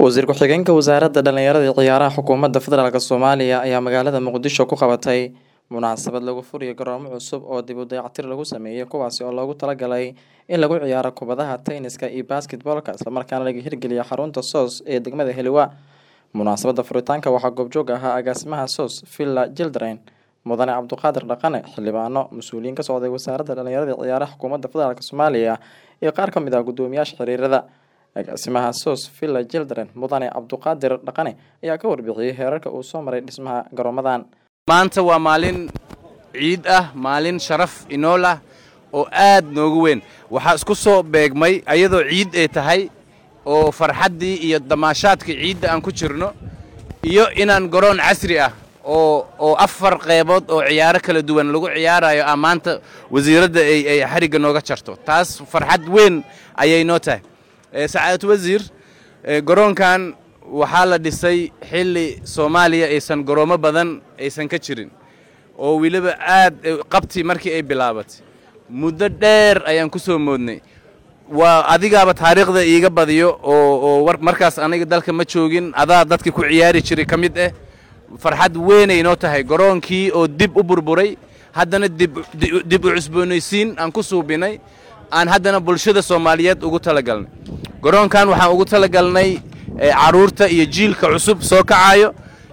wasiir ku-xigeenka wasaaradda dhalinyarada iyo ciyaaraha xukuumadda federaalk soomaaliya ayaa magaalada muqdisho ku qabatay munaasabad lagu furiyo garoomo cusub oo dib u dayactir lagu sameeyey kuwaasi oo loogu talagalay in lagu ciyaaro kubadaha tenniska iyo basketboolka islamarkaana laga hirgeliyo xarunta soos ee degmada heliwa munaasabadda furitaanka waxaa goobjoog ahaa agaasimaha soos villa children mudane cabduqaadir dhaqane xildhibaano mas-uuliyiin ka socday wasaaradda dhalinyarada iyo ciyaaraha xukuumadda federaalk soomaaliya iyo qaar ka mid ah guddoomiyaasha xiriirada agaasimaha soos villa children mudane cabduqaadir dhaqane ayaa ka warbixiyey heerarka uu soo maray dhismaha garoomadan maanta waa maalin ciid ah maalin sharaf inool ah oo aad noogu weyn waxaa isku soo beegmay ayadoo ciid ay tahay oo farxaddii iyo damaashaadkii ciidda aan ku jirno iyo inaan garoon casri ah oo oo afar qeybood oo ciyaaro kala duwan lagu ciyaarayo ah maanta wasiiradda ay ay xarigga nooga jarto taas farxad weyn ayay noo tahay sacaadad wasiir garoonkan waxaa la dhisay xilli soomaaliya aysan garoomo badan aysan ka jirin oo weliba aad qabti markii ay bilaabatay muddo dheer ayaan ku soo moodnay waa adigaaba taariikhda iiga badiyo oo oo markaas aniga dalka ma joogin adaa dadka ku ciyaari jiray ka mid ah farxad weynay noo tahay garoonkii oo dib u burburay haddana dib u cusboonaysiin aan ku suubinay aan haddana bulshada soomaaliyeed ugu talagalnay garoonkan waxaan ugu talagalnay carruurta iyo jiilka cusub soo kacayo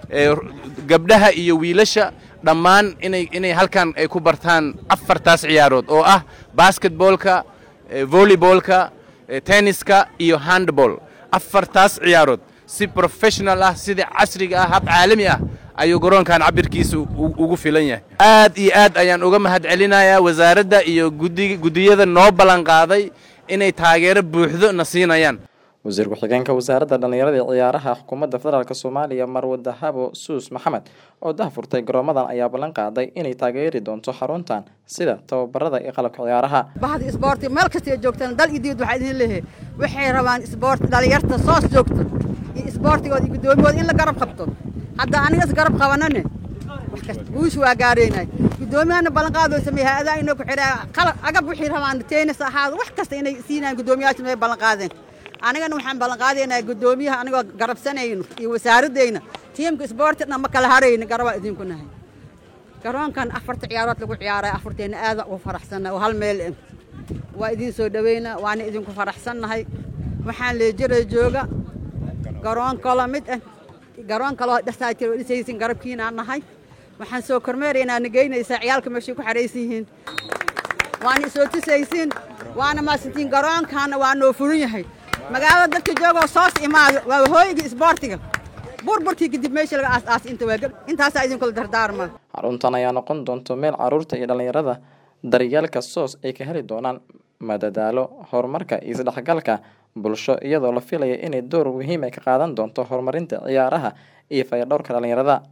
gabdhaha iyo wiilasha dhammaan inay inay halkan ay ku bartaan afartaas ciyaarood oo ah basketboolka volleyboolka tenniska iyo handball afartaas ciyaarood si professional ah sida casriga ah hab caalami ah ayuu garoonkan cabirkiisa ugu filan yahay aad iyo aad ayaan uga mahad celinayaa wasaaradda iyo guddiyada noo ballanqaaday inay taageero buuxdo na siinayaan wasiir ku-xigeenka wasaaradda dhalinyarada iyo ciyaaraha xukuumadda federaalk soomaaliya marwe dahabo suus maxamed oo dahfurtay garoomadan ayaa ballan qaaday inay taageeri doonto xaruntan sida tababarada iyo qalabka ciyaaraha bahda isboorti meel kasta joogtaan dal iyo dibad waxaa idin leeyahay waxay rabaan isboort dhalinyarta soos joogto iyo isboortigooda iyo guddoomiyooda in la garab qabto hadda anigas garab qabanane wax kasta guusha waa gaaraynay guddoomiyahana ballanqaadoo sameeyey hay-adaha inoo ku xidhaa qalab agab wixii rabaan teenis ahaado wax kasta inay siinayaan guddoomiyaasha way ballanqaadeen anigana waxaan ballanqaadaynaa guddoomiyaha anigoo garabsanayno iyo wasaaraddayna tiimka isboorti dhan ma kala harayno garabaa idinku nahay garoonkan afarta ciyaarood lagu ciyaaraya afarteenna aada ugu faraxsannahay oo hal meel eh waa idiin soo dhaweynaa waana idinku faraxsannahay waxaan leejira jooga garoon kalo mid ah garoon kaloo dhasaa jira oo dhisaysin garabkiinaan nahay waxaan soo kormeeraynaa nageynaysaa ciyaalka meeshay ku xahaysan yihiin waana isoo tusaysiin waana maasantiin garoonkaana waa noo furin yahay magaalada dadka joogoo soos imaado waa hooyiga isboortiga burburkii kadib meesha laga aas-aas inta waa intaasaa idinkula dardaarma xaruntan ayaa noqon doonto meel carruurta iyo dhallinyarada daryeelka soos ay ka heli doonaan madadaalo horumarka iyo isdhexgalka bulsho iyadoo la filaya inay door muhiim ay ka qaadan doonto horumarinta ciyaaraha iyo fayadhowrka dhallinyarada